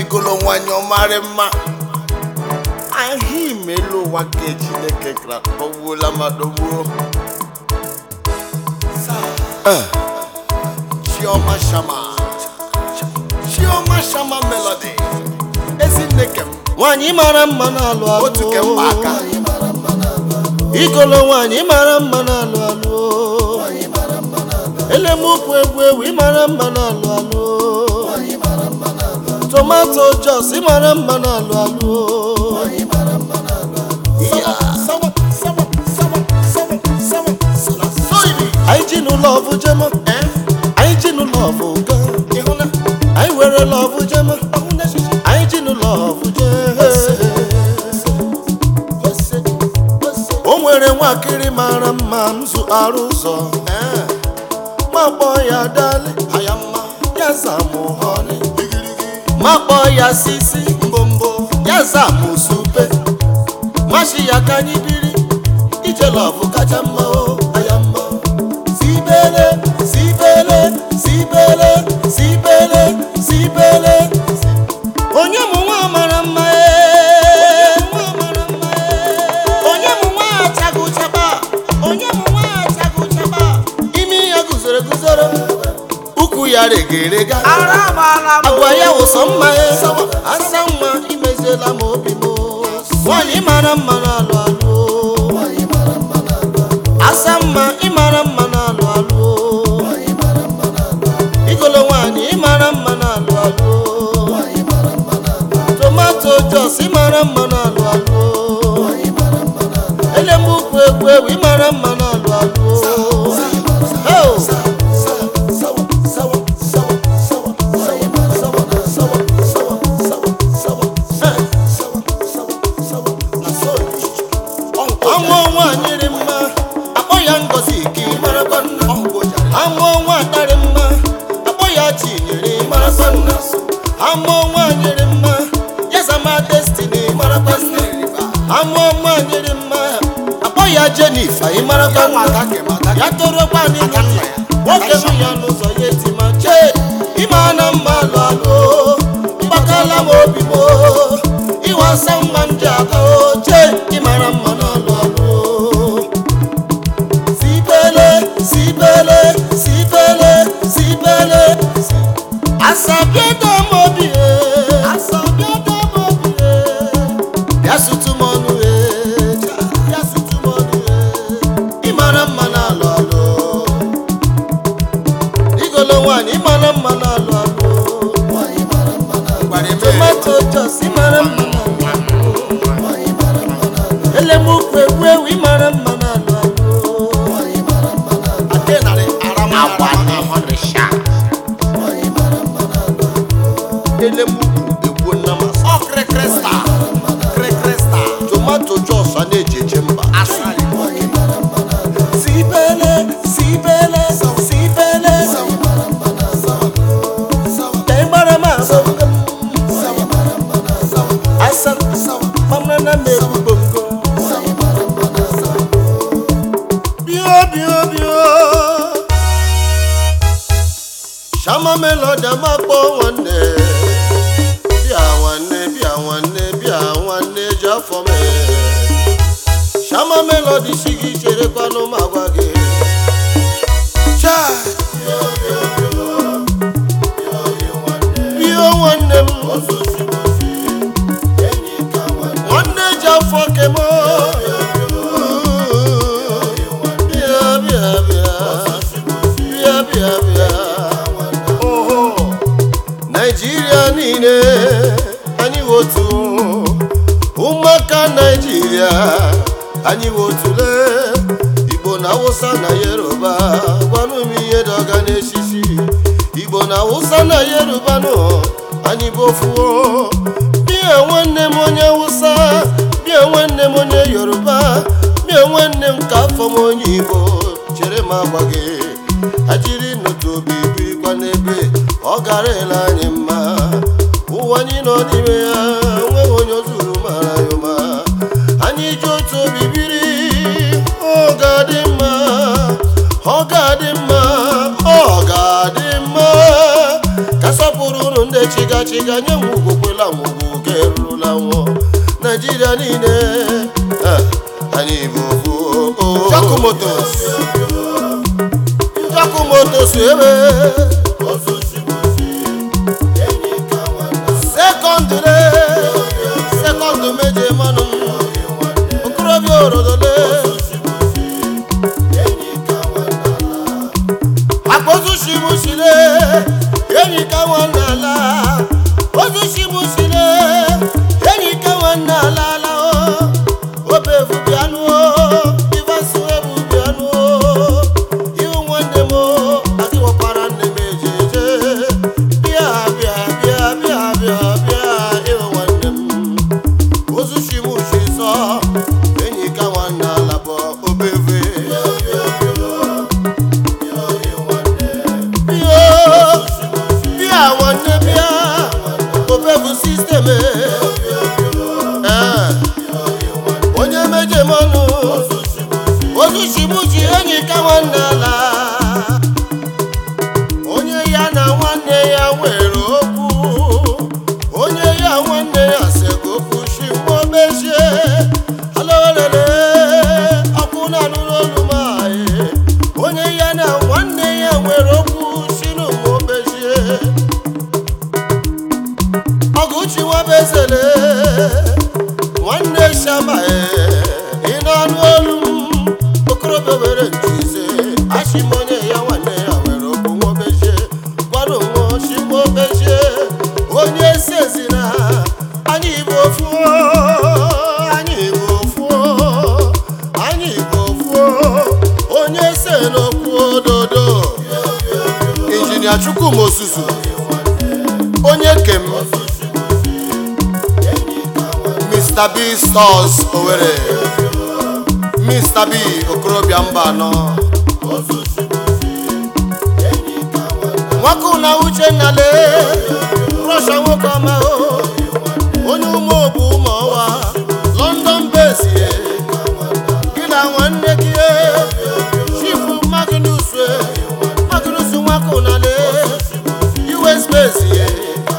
igolo nwanyị ọmarị mma ahụ imelu ụwa ka chineke kra dọgbuola ma dọgbuo Eh, chioma shama chioma shama melody ezinne kem nwanyị mara mma na-alụ alụ otu kem kpa aka igolo nwanyị mara mma na-alụ alụ elemukwu egwu ewu ịmara mma na-alụ alụ tomato jos ịmara mma na-alụ alụ sawa sawa sawa sawa sawa sawa soibi anyị ji n'ụlọ ọbụ jema eh anyị ji n'ụlọ ọbụ ga ịhụna anyị were lọbụ jema anyị ji n'ụlọ ọbụ je o nwere nwakịrị mara mma nzụ arụ ụzọ eh ma kpọọ ya dali aya mma ya zamụ họni igirigi ma kpọọ ya sisi mbombo ya zamụ supe mashi ya ka anyị biri ije lọbụ kacha mma o aya mma sibele sibele sibele sibele sibele onye mụ nwa mara mma ee onye mụ nwa achagụchaba onye mụ nwa achagụchaba imi ya guzoro eguzoro ukwu ya regerega agwa ya wụsọ mma ee asa nwa imeziela m obi m nwanyị mara mma na-alụ alụ asa mma ịmara mma na-alụ alụ igolo nwanyị ịmara mma na-alụ alụ tomato jos ịmara mma na-alụ alụ elemukwu egwu ewu ịmara mma na-alụ alụ Oh! ọnwa ọnwa nyere mma akpọ ya ngozi ka ị marakwa nna ama ọnwa atarị mma akpọ ya chinyere marakwa nna ama ọnwa nyere mma ya zama destiny marakwa nna ama ọnwa nyere mma akpọ ya jenifa ị marakwa nna ya torokwa n'ime nwoke hụ ya n'ụzọ ya etima chee ịma na mma alụ alụ mgbakala m obi m ịwasa mma m ji aga oche ịmara mma n'alụ alụ sibele sibele sibele sibele asabiedo m obi e asabiedo m obi e bịa sutu m ọnụ e bịa sutu m ọnụ e ịmara mma n'alụ alụ igolo nwaanyị ịmara mma n'alụ alụ tomato jos ịmara mma n'alụ elemukwu egwu ewu ịmara mma n'alụ alụ elemukwu egbuo nna masị ọ krekresta krekresta tomato jos a na-eji eje mba sibele sibele sibele ka ịgbara m abọgo asa mamra na m egwu bongo bio bio bio shama melodi amakpọ nwanne bịa nwanne bịa nwanne bịa nwanne ji afọ mee shama melodi si gị cherekwanụ m agwa gị Chai! bio nwanne m nwanne ji afọ kemo bịa bịa bịa bịa bịa bịa oho naijiria niile anyị wotu ụmụaka naijiria anyị wotule igbo na awụsa na yoruba gwanụ m ihe dọga n'esisi igbo na awụsa na yoruba nụ anyị bofuo bịa nwanne m onye awụsa bịa nwanne m onye yoruba bịa nwanne m ka afọ m onye igbo chere m agwa gị ajiri n'otu obi birikwa n'ebe ọ gara ele anyị mma ụwa anyị nọ n'ime ya enweghị onye zuru mara ya ụma anyị ji otu obi biri ọ ga-adị mma ọ ga-adị mma ọ ga-adị mma ka sọpụrụ unu ndị chi ga chi ga-nye m ugwu kwela m ugwu ka erurula nwụọ naijiria niile eh, anyị bụ ofu Jaku Motos. Jaku Motos ebe sekọndịrị sekọndị meje manụ okorobịa orodole akpozuchimuchile enyi ka nwanne ala ozuchimuchile enyi ka nwanne ala ala o obevu bịanụ ivasu ebu bịanụ ihu nwanne m adịwọkwara nne m ejeje bịa bịa bịa bịa bịa bịa ihu nwanne m ozuchimuchi zọ enyi ka nwanne ala bụ obeve bịa nwanne bịa obevu sistem onye mejemanụ ozuchibuchi enyi ka nwanne ala onye ya na nwanne ya nwere okwu onye ya nwanne ya sego okwu shimobechie alolele ọkụ na anụrụ olu m anyị onye ya na nwanne ya nwere okwu shinumobechie ọgụchi nwabezele nwanne shama ị na-anụ olu m okorobịa were njize achịm onye ya nwanne ya nwere okwu nwobechie gwanụ nwa chimobechie onye sezina anyị bụ ofu anyị bụ ofu anyị bụ ofu onye se n'okwu ododo injinia chukwuma osusu onye kem mr b stores owere mr b okorobịa mba anọ nwoke na uchenna lee rọsha nwoke ọma o onye ume obu ụmụ ọwa london bezie gị na nwanne gị e, chifu magnus e, magnus nwoke na lee us bezie